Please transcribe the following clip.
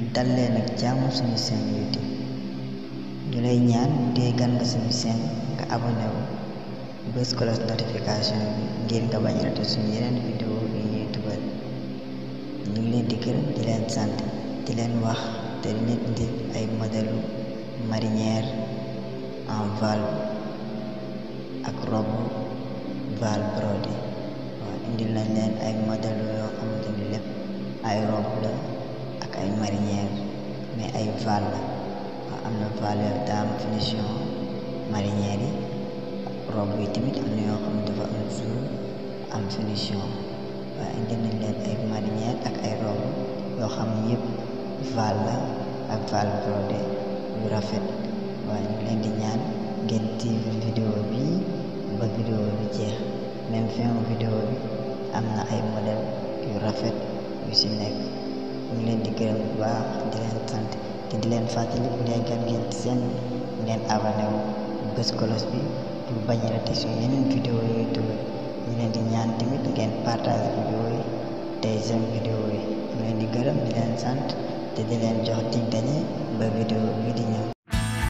dal leen ak jàmm suñu seen youtube ñu lay ñaan dee gan nga suñu seen nga abonné wu bës cloche notification bi ngir nga bañ rate suñu yeneen vidéo yi ñuy dugal ñu ngi leen di gërëm di leen sant di leen wax te di leen indi ay modèlu marinière en valve ak robe valve brodé waaw indil nañ leen ay modèlu yoo xamante ni lépp ay robe la ak ay marinière mais ay val la waaw am na val yoo daa am finition marinière yi robe yi tamit am na yoo xam ne dafa am jour am finition waaye indi nañ leen ay marinière ak ay robe yoo xam ne yëpp val la ak val brodé yu rafet waaye ñu leen di ñaan ngeen tiiv vidéo bi ba vidéo bi jeex même fin vidéo bi am na ay modèle yu rafet yu ci nekk ñu ngi leen di gërëm bu baax di leen sant te di leen fàttali bu dee gan ngeen seen ngeen abonné wu bës kolos bi pour bañ a rate suñu yeneen vidéo yooyu dugal ñu leen di ñaan tamit ngeen partage vidéo yi tey j'aime vidéo yi ñu leen di gërëm di leen sant te di leen jox dig dañe ba vidéo bi di ñëw